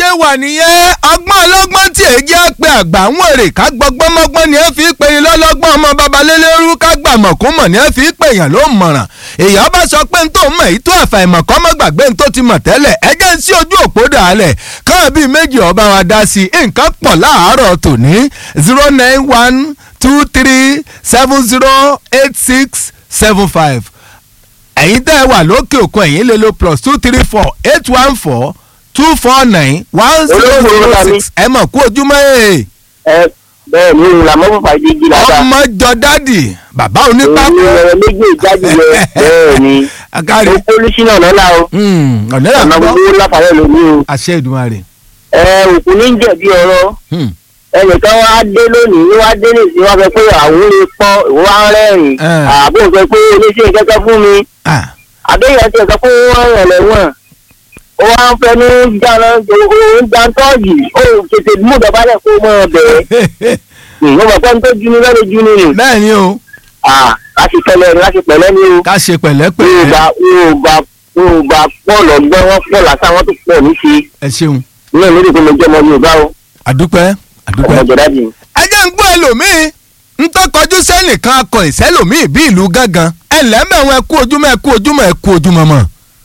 wà nìyẹn ọgbọ́n ọlọ́gbọ́n tí èyí á pe àgbà ń wèrè ká gbọ́gbọ́n mọ́gbọ́n ni ẹ fi ń pè ní lọ́lọ́gbọ́n ọmọ babalélérú ká gbà mọ̀kúnmọ̀ ni ẹ fi ń pè yàn ló mọ̀ràn èèyàn bá sọ pé n tó mọ̀ èyí tó àfàìmọ̀ kọ́ mọ́ gbàgbé n tó ti mọ̀ tẹ́lẹ̀ ẹ jẹ́ ń sí ojú òpó dàálẹ̀ káwọn bíi méjì ọba wa dá sí i nǹkan pọ̀ láàárọ̀ tòní zero nine one two three seven zero eight six seven five ẹ̀yin tẹ́ ẹ wà lókè òkun ẹ̀yin lè lo plus two three four eight one four two four nine one zero zero six ẹ mọ̀ kú ojúmọ́ ẹ̀. ẹ bẹ́ẹ̀ ni ìlànà fúnfà ìdíjì lára ọmọ jọ dádì bàbá onípákó. èyí rẹ̀ méjì ìjáde rẹ̀ bẹ́ẹ̀ ni akárí. ó pólísínà lọ́la o ọ̀nà ọ̀nà ìlànà gbogbo láfààyè lómi o àṣẹ Èdùmàrè. ẹ òkú ní jẹ̀bi ọ̀rọ̀ Hmm. ẹnìkan wá dé lónìí ní wá dé nìsín wá fẹ́ pé àwọn lè pọ́ ìwọ wá rẹ́rìn Eh. àbò fẹ́ pé oníṣẹ́ kẹ́kẹ́ fún mi Ah. àbẹ́yẹ ti ẹ̀sọ́ pé wọ́n rẹ̀ lẹ́wọ̀n ó wá ń fẹ́ ní jáná òun jántọ́ọ̀gì ó tètè mú dọ̀bálẹ̀ kó mọ́ ọ bẹ̀rẹ̀ ìwọ́n mọ̀ pé ń tó jú ní lọ́dọ̀ jú ní ni bẹ́ẹ̀ ni o láti pẹ̀lẹ́ ni láti pẹ̀lẹ́ ni o ká ṣe pẹ̀lẹ́pẹ̀lẹ́ yorùbá yorùbá yorùbá pọ̀ lọ́gbọ́n wọn pọ̀ lásán wọn tó pọ̀ ní ṣe ẹ ṣeun ní ìlú ìdíkùn mi jẹ́ ọmọ yorùbá o àdúpẹ́ àdúpẹ́. ọmọ jọ̀dájì. ẹ jẹ́ ń gbọ́ ẹlòmíì ń tó kọjú sẹ́nìkan akọ ìsẹ́lòmíì bí ìlú gángan ẹ lẹ́mẹ̀wọ̀n ẹ kú ojúmọ́ ẹ kú ojúmọ́ ẹ kú ojúmọ́ mọ́.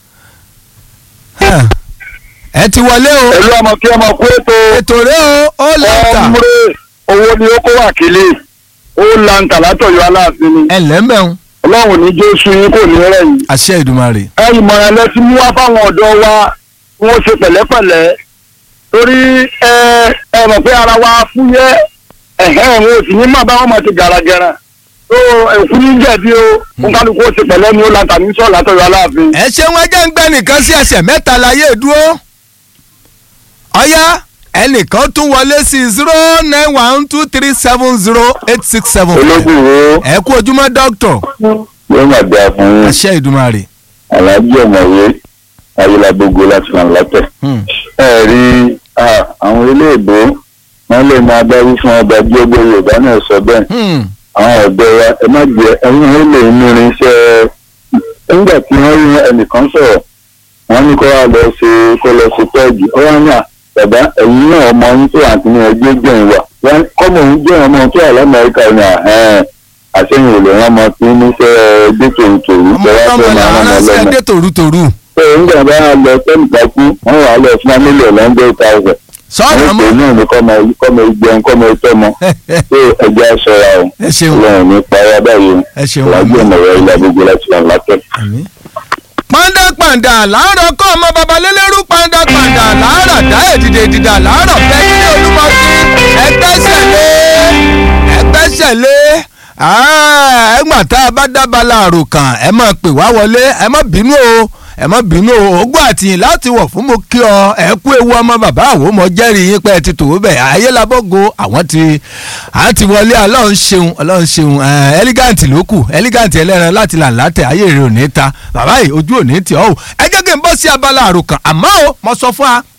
ẹ ti wọlé o pẹ̀lú ọmọ kí ọmọ kú ètò ètò rẹ o ó lẹ́tà ọmọdé owó ni ó kó wà kílé ó lanta látọ̀yọ́ aláàfin ni ẹ lẹ́mẹ̀wọ̀n ọlọ́run ní jésù yín kò ní rẹ̀ yìí. àṣẹ Èdùmàrè. ẹ ìmọ̀ràn lẹ ti mú wá fáwọn ọ̀dọ́ wa kí wọ́n ṣe pẹ̀lẹ́pẹ̀lẹ́ torí ẹ ẹ mọ̀ pé ara wa fúyẹ́ ẹ̀hẹ́ wọn ò sì ní má bá wọn máa ti gàràgàrà tó ẹ̀kú ní jẹ̀bi o fún kálukú ó ṣe pẹ̀lẹ́ ni ó lanta ní sọ̀ látọ̀yọ́ aláàfin. ẹ ṣeun ẹ jẹ́ ń gbẹ́ nìkan sí ẹsẹ̀ mẹ́ta láyé dúró. ọ̀yá ẹnìkan tún wọlé sí zero nine one two three seven zero eight six seven. ológun wo ẹ kú ojúmọ́ dókítọ̀ yóò máa dáa fún yín àṣẹ Èdùmàrè. aláàjì ọ̀mọ̀wé ayélujágbogbo láti ràn látẹ̀. Hmm. ẹ rí ah, àwọn ilé ìbò wọn lè máa dárí fún ọba gbogbo yorùbá náà sọ bẹ́ẹ̀ Hmm. àwọn ọ̀dọ́ wa ẹ má jẹ ẹyin ó lè ní irinṣẹ́ nígbà tí wọ́n rí ẹnìkan sọ̀rọ̀ wọ́n ní kó wá lọ ṣe kó lọ ṣe pẹ́ẹ́gì ó wá ní à bàbá ẹ̀yin náà ọmọ yín tó àti ní ẹgbẹ́ gbẹ̀yìn wà wọ́n kọ́mọ òun jẹ́ ọmọ tó wà lamẹ́ríkà ní àhẹ́n àṣẹyìn olè wọn mọ tí níṣẹ́ ẹgbẹ́ tòrútòrú ọmọ tẹ́wọ́ ọmọ fẹ́ máa làwọn rán wọn ránṣẹ́ lọ́mọ dé tòrútòrú. pé nígbà bá lọ sẹ́nìkà kú wọ́n wà á lọ fún amílẹ̀ lọ́ndẹ̀ thousand sọ́ọ̀nà àwọn mọ́ ìpè náà ní kọ́mọ kọ́mọ ìgbẹ́n kọ́mọ ìtọ́mọ pé ẹja ṣọ́ra o ẹ ṣeun ọlọ́run ní payá báyìí ẹ ṣeun ìwájú ọ̀mọ̀rọ̀ ilé gbogbo láti wà látẹ̀. àmín. pàǹdà pàǹdà làárọ̀ kọ́ ọmọ babalélérú pàǹdà pàǹdà làárọ̀ dá èdìdè èdìdà làárọ̀ fẹ́ nílé olúmọ̀ọ́sí ẹgbẹ́sẹ̀ lé ẹgbẹ́sẹ̀ lé ẹgbà tá a bá dábàlà àròkàn ẹ má pè wá wọlé ẹ má bínú o ẹ má bínú o ogún àtìyìn láti wọ̀ fún mo kí ọ ẹ kú ewu ọmọ bàbá àwọn ọmọ jẹ́rìí yín pé ẹ ti tòwó bẹ̀ ayélujábọ́gò àwọn ti à ti wọlé ọlọ́run ṣeun ọlọ́run ṣeun ẹ ẹlígàǹtì ló kù ẹlígàǹtì ẹlẹ́ran láti là látẹ̀ ayé rẹ̀ ò ní ta bàbá yìí ojú ò ní tì ọ́ o ẹ jẹ́ kí n bọ́ sí abala àròkàn àmọ́ o mo sọ fún wa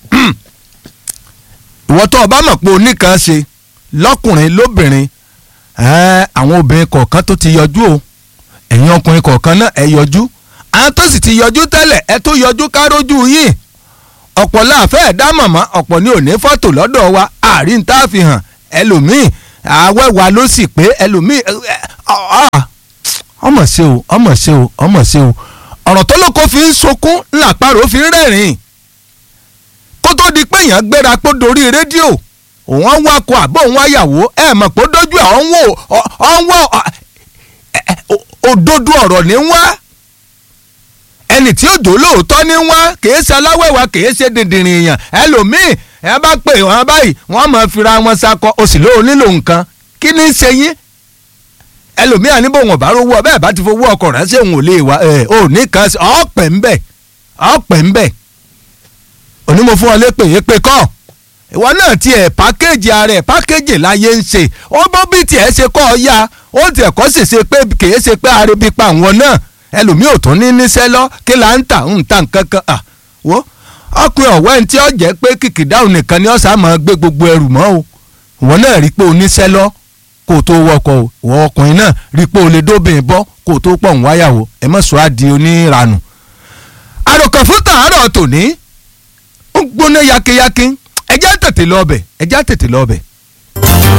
ìwọ tó o bá mọ̀ pé oníkan ṣe lọ́kùnrin lóbìnrin ẹ, àwọn obìnrin kọ̀ọ̀kan tó ti yọjú o ẹ̀yin ọkùnrin kọ̀ọ̀kan náà ẹ yọjú àwọn tó sì ti yọjú tẹ́lẹ̀ ẹ tó yọjú kárójú yín ọ̀pọ̀ láàfẹ́ ẹ̀dá mọ̀mọ́ ọ̀pọ̀ ní òní fọ́tò lọ́dọ̀ wa àárín tá a fi hàn ẹlòmíì àwẹ̀wà ló sì pé ẹlòmíì ẹ, ẹ, ọ- ọ- ọmọ ṣe o ọmọ ṣe o ọmọ ṣe o ọ̀rọ̀ tó lóko fi ń sunkún làpárò fi ń rẹ́rìn-ín kó tó di pé èèyàn gbéra pé dorí rédíò òun ń wakọ̀ àbọ̀ òun wáyàwó ẹ̀ mọ̀ pé ó dójú ẹ̀ ọ̀hún wò ọ̀hún wò ọ̀- ẹ- ẹ- o- òdodo ọ̀rọ̀ ní wá ẹni tí ó jò lóòótọ́ ní wá kìí ṣe aláwẹ̀wá kìí ṣe dìndìnrín èèyàn ẹlòmíì ẹ bá pè wọ́n báyìí wọ́n máa fira wọn sakọ o sì lóò nílò nǹkan kí ni í ṣe yín ẹlòmíì àníbò wọn bá rówó ọbẹ̀ bá ti fowó ọkọ̀ ránṣẹ́ òun ò lè wá ẹ ò ní kan sí ọ̀pẹ̀ ń bẹ̀ ọ̀pẹ̀ ń bẹ̀ onímọ̀ fún ọ lépè èpè kọ́ ìwọ náà tiẹ̀ pákéjì ara ẹ̀ pákéjì láyé ń ṣe ó bó bí tiẹ̀ ṣe kọ́ ọ yá ó tiẹ̀ kọ́ sì ṣe pé kìí ṣe pé arebi pa àwọn náà ẹlòmíì ò tún ní níṣẹ́ lọ kí là ń tà ń tà nǹkan kan à wo ọkùnrin ọ̀wẹ́ ní tí ó jẹ́ pé kìkìdáhùn nìkan ni ọ̀sà máa gbé gbogbo ẹrù mọ́ o ìwọ náà rí pé o níṣẹ́ lọ kó o tó wọkọ̀ o ìwọ ọkùnrin náà rí pé o lè dóbìn bọ́ kó o tó pọ̀ ń wáyàwó ẹ mọ̀ sọ́ àdì oníranù. àròkàn fún tàárọ̀ tòní ó gbóná yakeyake ẹjẹ́ tètè lọ ọbẹ̀ ẹjẹ́ tètè lọ ọbẹ̀